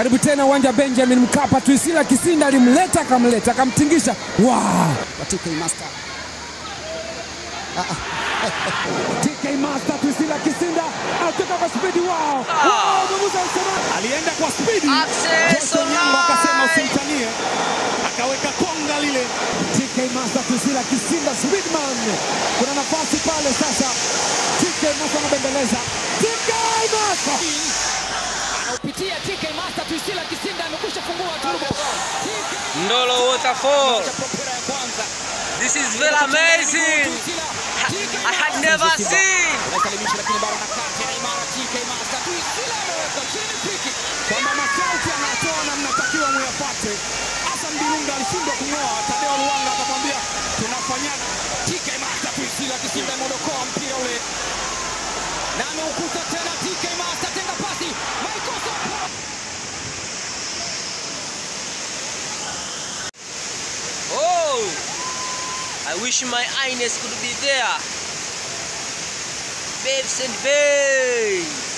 Karibu tena uwanja wa Benjamin Mkapa. Tuisila Kisinda alimleta akamleta akamtingisha. Wow! kwa TK Master. TK Master Tuisila Kisinda atoka kwa spidi. Wow! Wow! Mwamuzi anasema alienda kwa spidi. Access Joshua Nyango akasema right. usimtanie, akaweka konga lile. TK Master Tuisila Kisinda Speedman. Kuna nafasi pale sasa. TK Master anabembeleza. TK Master Anaupitia TK Master Twisila Kisinda amekwisha fungua turbo. TK Ndolo Waterfall. propera ya kwanza. This is very amazing. I had never seen. Anasalimisha lakini bado anakata na imara TK Master Twisila ameweka chini piki. kwamba masharti anatoa na mnatakiwa muyapate. Hassan Dilunga alishindwa kung'oa, Tadeo Luanga akamwambia tunafanyaje? TK Master Twisila Kisinda ameodokoa mpira ule. Na ameukuta tena TK Master tenga pasi. Michael Sopo. Oh, I wish my Ines could be there. Babes and babes.